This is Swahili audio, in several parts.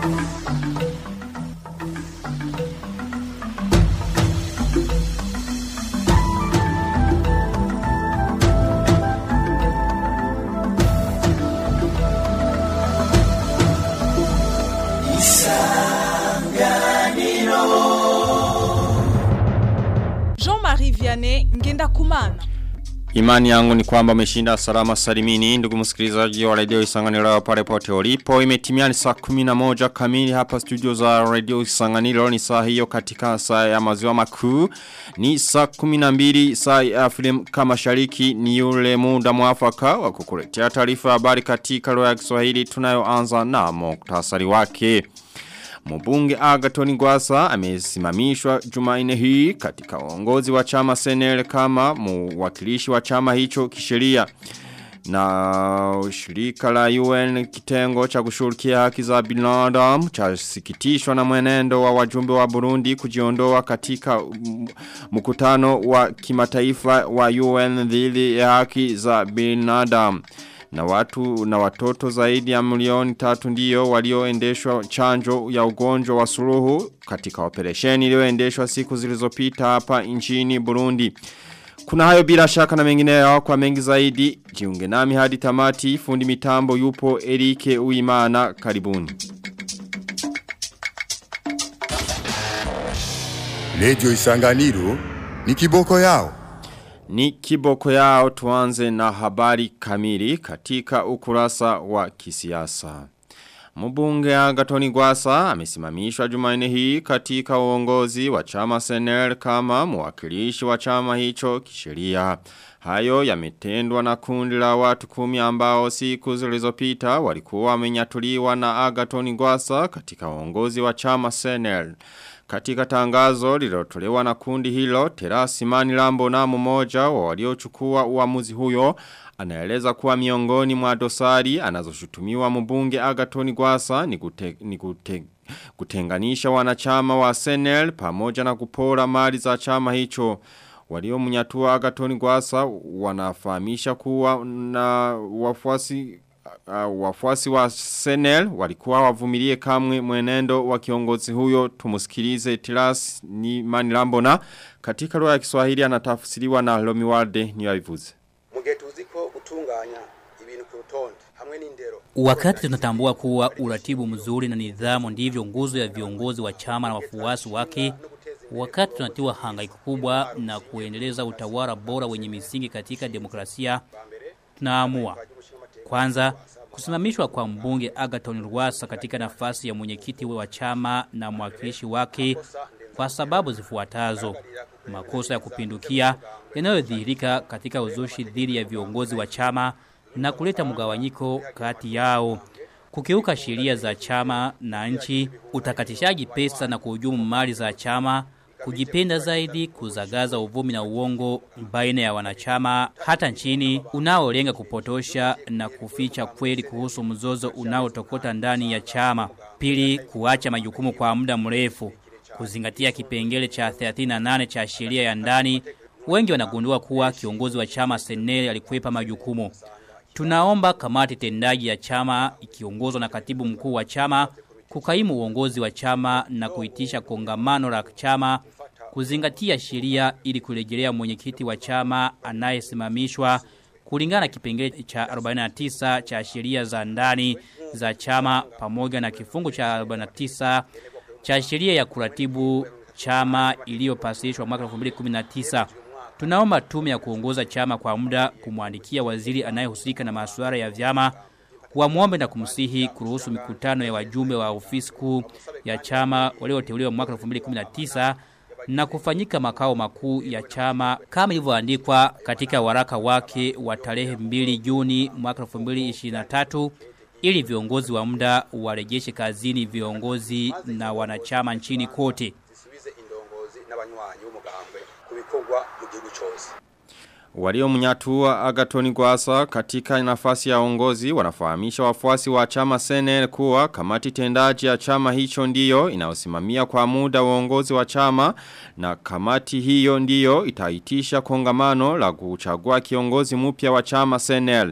Jean-Marie Vianney ngenda kumana. Imani yangu ni kwamba umeshinda salama salimini ndugu msikilizaji wa radio Isanganiro pale pote ulipo imetimia ni saa 11 kamili hapa studio za radio Isanganiro ni saa hiyo katika saa ya maziwa makuu ni saa 12 saa ya film kama shariki ni yule muda mwafaka wa kukuletea taarifa habari katika lugha ya Kiswahili tunayoanza na muktasari wake Mbunge Agaton Gwasa amesimamishwa Jumanne hii katika uongozi wa chama Senel kama mwakilishi wa chama hicho kisheria. Na shirika la UN kitengo cha kushughulikia haki za binadamu cha sikitishwa na mwenendo wa wajumbe wa Burundi kujiondoa katika mkutano wa kimataifa wa UN dhidi ya haki za binadamu na watu na watoto zaidi ya milioni tatu ndiyo walioendeshwa chanjo ya ugonjwa wa suruhu katika operesheni iliyoendeshwa siku zilizopita hapa nchini Burundi. Kuna hayo bila shaka na mengine yao kwa mengi zaidi. Jiunge nami hadi tamati fundi mitambo yupo Erike Uimana karibuni. Radio Isanganiro ni kiboko yao. Ni kiboko yao tuanze na habari kamili katika ukurasa wa kisiasa. Mbunge Agatoni Gwasa amesimamishwa Jumanne hii katika uongozi wa chama Senel kama mwakilishi wa chama hicho kisheria. Hayo yametendwa na kundi la watu kumi ambao siku zilizopita walikuwa wamenyatuliwa na Agatoni Gwasa katika uongozi wa chama Senel. Katika tangazo lilotolewa na kundi hilo, Terasi Manilambo na mmoja wa waliochukua uamuzi huyo, anaeleza kuwa miongoni mwa dosari anazoshutumiwa mbunge Agatoni Gwasa ni, kute, ni kute, kutenganisha wanachama wa Senel pamoja na kupora mali za chama hicho. Walio mnyatua Agatoni Gwasa wanafahamisha kuwa na wafuasi uh, wafuasi wa Senel walikuwa wavumilie kamwe mwenendo wa kiongozi huyo tumusikilize Tilas ni Manilambona katika lugha ya Kiswahili anatafsiriwa na Lomiwalde ni yavivuze mugihe tuzi ko gutunganya ibintu ku rutonde hamwe n'indero Wakati tunatambua kuwa uratibu mzuri na nidhamu ndivyo nguzo ya viongozi wa chama na wafuasi wake, wakati tunatiwa hangaiko kubwa na kuendeleza utawala bora wenye misingi katika demokrasia, tunaamua kwanza kusimamishwa kwa mbunge Agaton Rwasa katika nafasi ya mwenyekiti wa chama na mwakilishi wake kwa sababu zifuatazo: makosa ya kupindukia yanayodhihirika katika uzushi dhidi ya viongozi wa chama na kuleta mgawanyiko kati yao, kukiuka sheria za chama na nchi, utakatishaji pesa na kuhujumu mali za chama, kujipenda zaidi, kuzagaza uvumi na uongo baina ya wanachama hata nchini, unaolenga kupotosha na kuficha kweli kuhusu mzozo unaotokota ndani ya chama. Pili, kuacha majukumu kwa muda mrefu, kuzingatia kipengele cha 38 cha sheria ya ndani. Wengi wanagundua kuwa kiongozi wa chama Seneli alikwepa majukumu. Tunaomba kamati tendaji ya chama ikiongozwa na katibu mkuu wa chama kukaimu uongozi wa chama na kuitisha kongamano la chama kuzingatia sheria ili kurejelea mwenyekiti wa chama anayesimamishwa kulingana na kipengele cha 49 cha sheria za ndani za chama pamoja na kifungu cha 49 cha sheria ya kuratibu chama iliyopasishwa mwaka 2019. Tunaomba tume ya kuongoza chama kwa muda kumwandikia waziri anayehusika na masuala ya vyama wamwombe na kumsihi kuruhusu mikutano ya wajumbe wa ofisi kuu ya chama walioteuliwa mwaka 2019 na kufanyika makao makuu ya chama kama ilivyoandikwa katika waraka wake wa tarehe 2 Juni mwaka 2023 ili viongozi wa muda warejeshe kazini viongozi na wanachama nchini kote. zisubize indongozi n'abanywanyi b'umugambwe ku bikorwa mu gihugu cyose Walio mnyatua Agatoni Gwasa katika nafasi ya ongozi wanafahamisha wafuasi wa chama Senel kuwa kamati tendaji ya chama hicho ndiyo inaosimamia kwa muda uongozi wa chama na kamati hiyo ndiyo itaitisha kongamano la kuchagua kiongozi mpya wa chama Senel.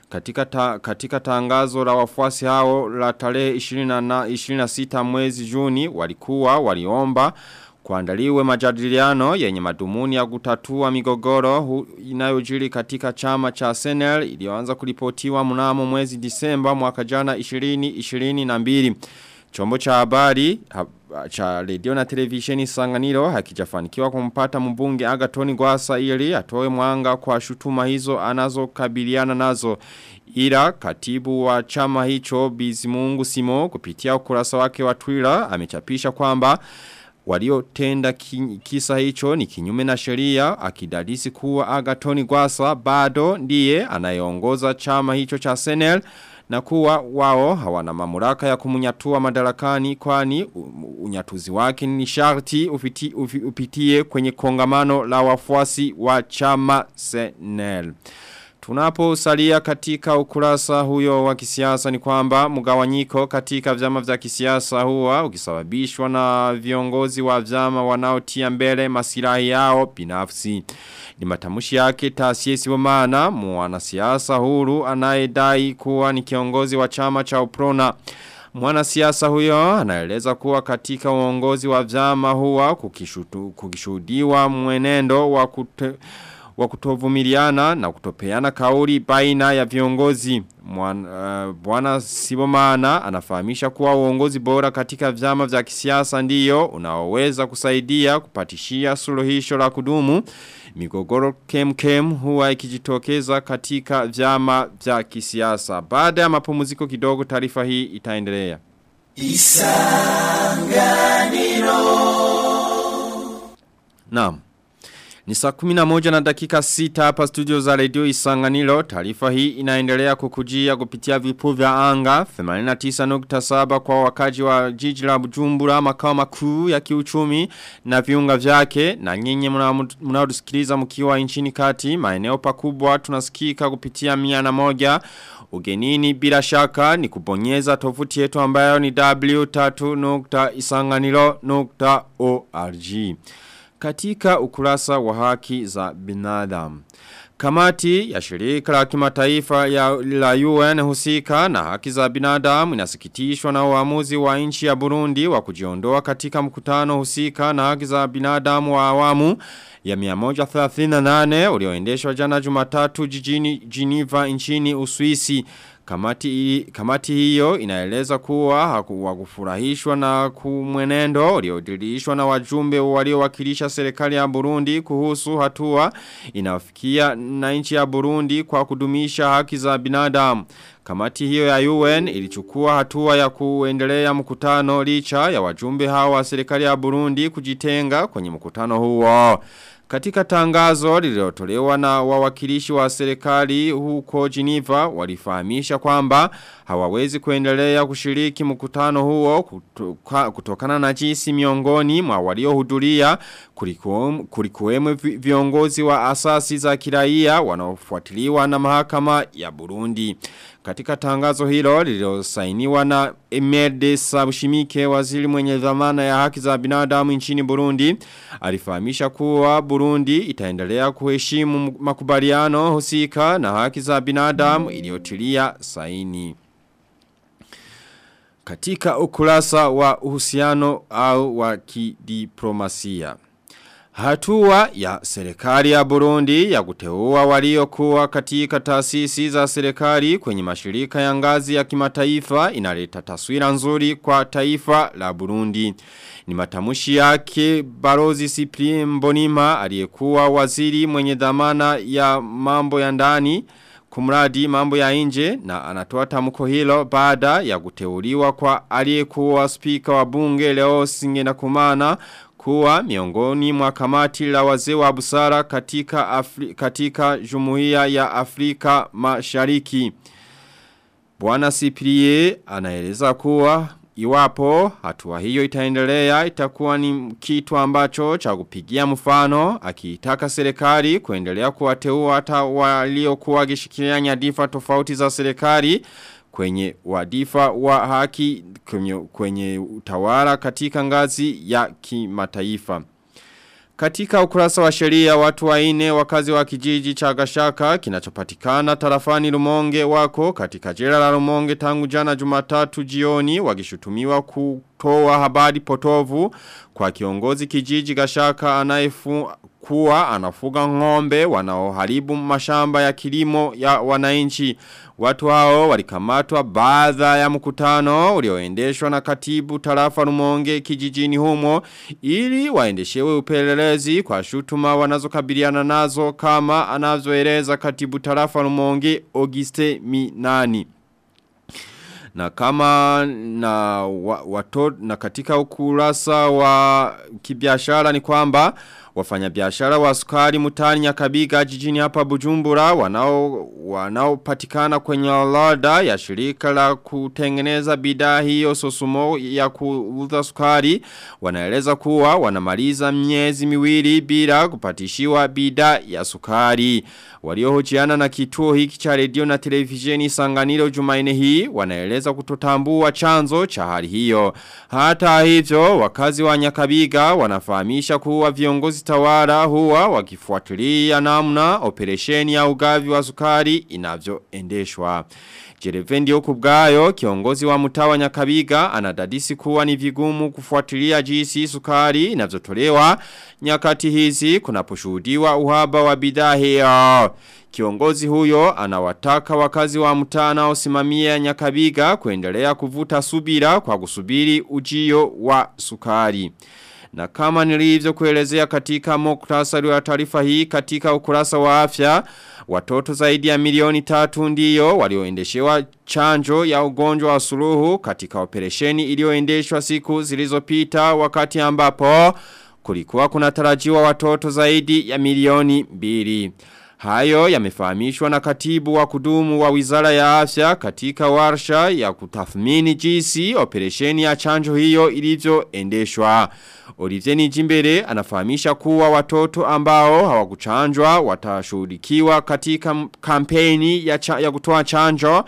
katika, ta, katika tangazo la wafuasi hao la tarehe 26 mwezi Juni walikuwa waliomba kuandaliwe majadiliano yenye madumuni ya kutatua migogoro inayojiri katika chama cha Senel iliyoanza kulipotiwa mnamo mwezi Disemba mwaka jana 2022. Chombo cha habari ha, cha radio na televisheni Sanganiro hakijafanikiwa kumpata mbunge Agatoni Gwasa ili atoe mwanga kwa shutuma hizo anazokabiliana nazo. Ila katibu wa chama hicho Bizimungu Simo kupitia ukurasa wake wa Twitter amechapisha kwamba waliotenda kisa hicho ni kinyume na sheria akidadisi kuwa Agatoni Gwasa bado ndiye anayeongoza chama hicho cha Senel na kuwa wao hawana mamlaka ya kumunyatua madarakani kwani unyatuzi wake ni sharti upiti, upitie kwenye kongamano la wafuasi wa chama Senel. Tunapo salia katika ukurasa huyo wa kisiasa ni kwamba mgawanyiko katika vyama vya kisiasa huwa ukisababishwa na viongozi wa vyama wanaotia mbele masilahi yao binafsi. Ni matamushi yake taasisi wa maana mwanasiasa huru anayedai kuwa ni kiongozi wa chama cha Uprona. Mwanasiasa huyo anaeleza kuwa katika uongozi wa vyama huwa kukishuhudiwa mwenendo wa kute wa kutovumiliana na kutopeana kauli baina ya viongozi. Bwana uh, Sibomana anafahamisha kuwa uongozi bora katika vyama vya kisiasa ndiyo unaoweza kusaidia kupatishia suluhisho la kudumu. Migogoro kem kem huwa ikijitokeza katika vyama vya kisiasa. Baada ya mapumziko kidogo taarifa hii itaendelea. Isanganiro Naam ni saa kumina moja na dakika sita hapa studio za radio isanganilo. Taarifa hii inaendelea kukujia kupitia vipu vya anga. 89.7 kwa wakaji wa jiji la bujumbura makao makuu ya kiuchumi na viunga vyake. Na nyinyi mnaodusikiliza mkiwa nchini kati. Maeneo pakubwa tunasikika kupitia mia na moja. Ugenini bila shaka ni kubonyeza tovuti yetu ambayo ni w3.isanganilo.org katika ukurasa wa haki za binadamu. Kamati ya shirika la kimataifa ya la UN husika na haki za binadamu inasikitishwa na uamuzi wa nchi ya Burundi wa kujiondoa katika mkutano husika na haki za binadamu wa awamu ya 138 ulioendeshwa jana Jumatatu jijini Geneva nchini Uswisi. Kamati, kamati hiyo inaeleza kuwa hawakufurahishwa na kumwenendo uliodirishwa na wajumbe waliowakilisha serikali ya Burundi kuhusu hatua inafikia na nchi ya Burundi kwa kudumisha haki za binadamu. Kamati hiyo ya UN ilichukua hatua ya kuendelea mkutano licha ya wajumbe hawa wa serikali ya Burundi kujitenga kwenye mkutano huo. Katika tangazo lililotolewa na wawakilishi wa serikali huko Geneva walifahamisha kwamba hawawezi kuendelea kushiriki mkutano huo kutoka, kutokana na jinsi miongoni mwa waliohudhuria kulikuwemo viongozi wa asasi za kiraia wanaofuatiliwa na mahakama ya Burundi. Katika tangazo hilo lililosainiwa na Emerde Sabushimike waziri mwenye dhamana ya haki za binadamu nchini Burundi alifahamisha kuwa Burundi itaendelea kuheshimu makubaliano husika na haki za binadamu iliyotilia saini. Katika ukurasa wa uhusiano au wa kidiplomasia. Hatua ya serikali ya Burundi ya kuteua waliokuwa katika taasisi za serikali kwenye mashirika ya ngazi ya kimataifa inaleta taswira nzuri kwa taifa la Burundi. Ni matamushi yake Barozi Cyprien Mbonima aliyekuwa waziri mwenye dhamana ya mambo ya ndani kumradi mambo ya nje na anatoa tamko hilo baada ya kuteuliwa kwa aliyekuwa spika wa bunge leo Singena Kumana kuwa miongoni mwa kamati la wazee wa busara katika Afri katika Jumuiya ya Afrika Mashariki. Bwana Cyprie anaeleza kuwa iwapo hatua hiyo itaendelea itakuwa ni kitu ambacho cha kupigia mfano akiitaka serikali kuendelea kuwateua hata waliokuwa wakishikilia nyadhifa tofauti za serikali kwenye wadifa wa haki kwenye, kwenye utawala katika ngazi ya kimataifa. Katika ukurasa wa sheria watu waine wakazi wa kijiji cha Gashaka kinachopatikana tarafani Rumonge wako katika jela la Rumonge tangu jana Jumatatu jioni wakishutumiwa kutoa habari potovu kwa kiongozi kijiji Gashaka anayefu kuwa anafuga ng'ombe wanaoharibu mashamba ya kilimo ya wananchi. Watu hao walikamatwa baadha ya mkutano ulioendeshwa na katibu tarafa Rumonge kijijini humo ili waendeshewe upelelezi kwa shutuma wanazokabiliana nazo kama anazoeleza katibu tarafa Rumonge Auguste Minani. Na kama na watoto na katika ukurasa wa kibiashara ni kwamba wafanyabiashara wa sukari mutani nyakabiga jijini hapa Bujumbura wanao wanaopatikana kwenye orodha ya shirika la kutengeneza bidhaa hiyo sosumo ya kuuza sukari wanaeleza kuwa wanamaliza miezi miwili bila kupatishiwa bidhaa ya sukari waliohojiana na kituo hiki cha redio na televisheni Sanganiro Jumaine hii wanaeleza kutotambua chanzo cha hali hiyo hata hivyo wakazi wa Nyakabiga wanafahamisha kuwa viongozi tawala huwa wakifuatilia namna operesheni ya ugavi wa sukari inavyoendeshwa. Jerevendi okubgayo kiongozi wa mtawa nyakabiga anadadisi kuwa ni vigumu kufuatilia jinsi sukari inavyotolewa nyakati hizi kunaposhuhudiwa uhaba wa bidhaa hiyo. Kiongozi huyo anawataka wakazi wa mtana osimamia nyakabiga kuendelea kuvuta subira kwa kusubiri ujio wa sukari. Na kama nilivyo kuelezea katika muktasari wa taarifa hii katika ukurasa wa afya, watoto zaidi ya milioni tatu ndiyo walioendeshewa chanjo ya ugonjwa wa suluhu katika operesheni iliyoendeshwa siku zilizopita wakati ambapo kulikuwa kunatarajiwa watoto zaidi ya milioni mbili. Hayo yamefahamishwa na katibu wa kudumu wa wizara ya afya katika warsha ya kutathmini jinsi operesheni ya chanjo hiyo ilivyoendeshwa. Olivier Nijimbere anafahamisha kuwa watoto ambao hawakuchanjwa watashuhudikiwa katika kampeni ya, cha, ya kutoa chanjo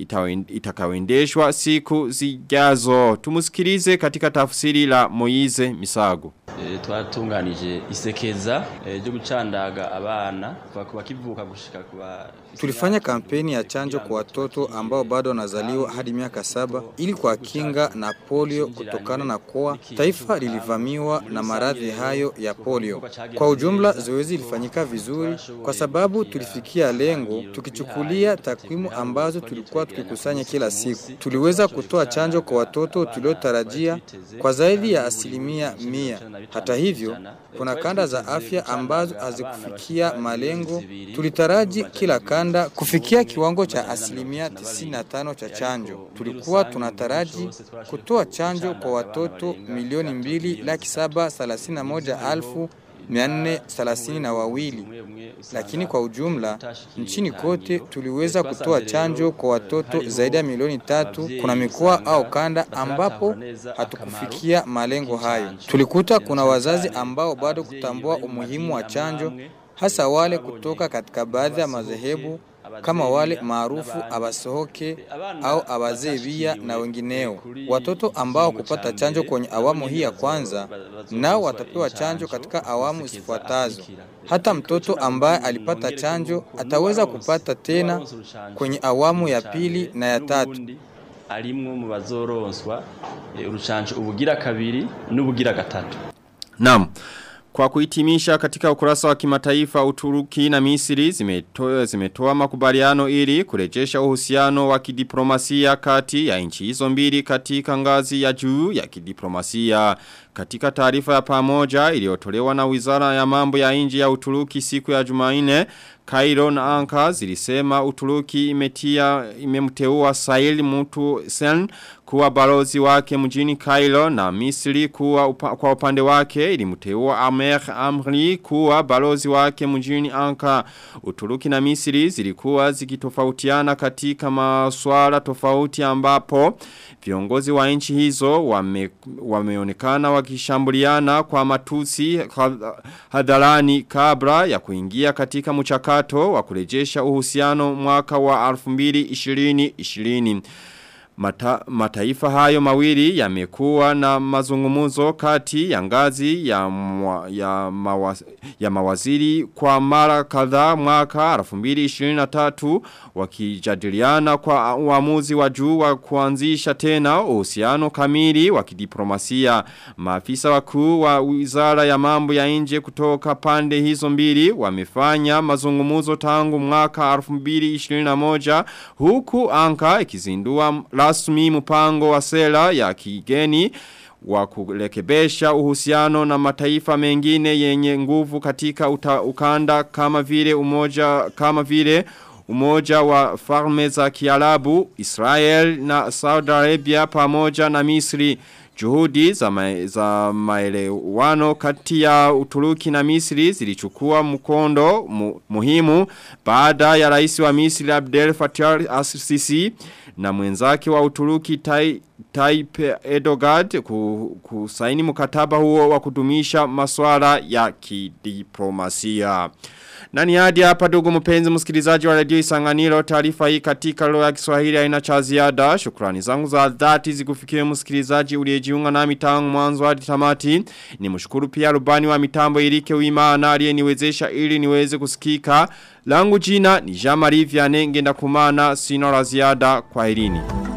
itakayoendeshwa siku zijazo. Tumusikilize katika tafsiri la Moize Misago. E, twatunganije isekeza e, ryo gucandaga abana kuva kuba kivuka gushika kuba Tulifanya kampeni ya chanjo kwa watoto ambao bado wanazaliwa hadi miaka saba ili kwa kinga na polio kutokana na kuwa taifa lilivamiwa na maradhi hayo ya polio. Kwa ujumla zoezi lilifanyika vizuri kwa sababu tulifikia lengo tukichukulia takwimu ambazo tulikuwa tukikusanya kila siku. Tuliweza kutoa chanjo kwa watoto tuliotarajia kwa zaidi ya asilimia mia. Hata hivyo, kuna kanda za afya ambazo hazikufikia malengo. Tulitaraji kila kanda kufikia kiwango cha asilimia 95 cha chanjo. Tulikuwa tunataraji kutoa chanjo kwa watoto milioni mbili laki saba thelathini na moja alfu mia nne thelathini na wawili lakini kwa ujumla nchini kote tuliweza kutoa chanjo kwa watoto zaidi ya milioni tatu. Kuna mikoa au kanda ambapo hatukufikia malengo hayo. Tulikuta kuna wazazi ambao bado kutambua umuhimu wa chanjo, hasa wale kutoka katika baadhi ya madhehebu kama wale maarufu abasohoke au abazebia na wengineo. Watoto ambao kupata chanjo kwenye awamu hii ya kwanza nao watapewa chanjo katika awamu zifuatazo. Hata mtoto ambaye alipata chanjo ataweza kupata tena kwenye awamu ya pili na ya tatu. arimwo mu bazoronswa e, urucanco ubugira kabiri n'ubugira gatatu Naam. Kwa kuhitimisha katika ukurasa wa kimataifa Uturuki na Misri zimetoa zimetoa makubaliano ili kurejesha uhusiano wa kidiplomasia kati ya nchi hizo mbili katika ngazi ya juu ya kidiplomasia. Katika taarifa ya pamoja iliyotolewa na Wizara ya Mambo ya Nje ya Uturuki siku ya Jumanne, Cairo na Ankara zilisema Uturuki imetia imemteua Sail Mutu Sen kuwa balozi wake mjini Cairo na Misri kuwa upa, kwa upande wake ilimteua Amer Amri kuwa balozi wake mjini Ankara. Uturuki na Misri zilikuwa zikitofautiana katika masuala tofauti ambapo viongozi wa nchi hizo wame, wameonekana wakishambuliana kwa matusi hadharani kabla ya kuingia katika mchakato wa kurejesha uhusiano mwaka wa 2020. Mata, mataifa hayo mawili yamekuwa na mazungumuzo kati ya ngazi ya, mwa, ya, mawaz, ya mawaziri kwa mara kadhaa mwaka 2023 wakijadiliana kwa uamuzi wa juu wa kuanzisha tena uhusiano kamili wa kidiplomasia. Maafisa wakuu wa Wizara ya Mambo ya Nje kutoka pande hizo mbili wamefanya mazungumuzo tangu mwaka 2021 huku Anka ikizindua rasmi mpango wa sera ya kigeni wa kulekebesha uhusiano na mataifa mengine yenye nguvu katika uta, ukanda kama vile umoja kama vile umoja wa farme za kiarabu Israel na Saudi Arabia pamoja na Misri Juhudi za, ma za maelewano kati ya Uturuki na Misri zilichukua mkondo mu muhimu baada ya rais wa Misri Abdel Fattah al-Sisi na mwenzake wa Uturuki tai, Tayyip Erdogan kusaini mkataba huo wa kudumisha masuala ya kidiplomasia. Nani hadi hapa ndugu mpenzi msikilizaji wa radio Isanganiro taarifa hii katika lugha ya Kiswahili haina cha ziada. Shukrani zangu za dhati zikufikie msikilizaji uliyejiunga nami tangu mwanzo hadi tamati. Nimshukuru pia rubani wa mitambo Irike Uimana aliyeniwezesha ili niweze kusikika. Langu jina ni Jean-Marie Vianney ngenda kumana sina la ziada kwa irini.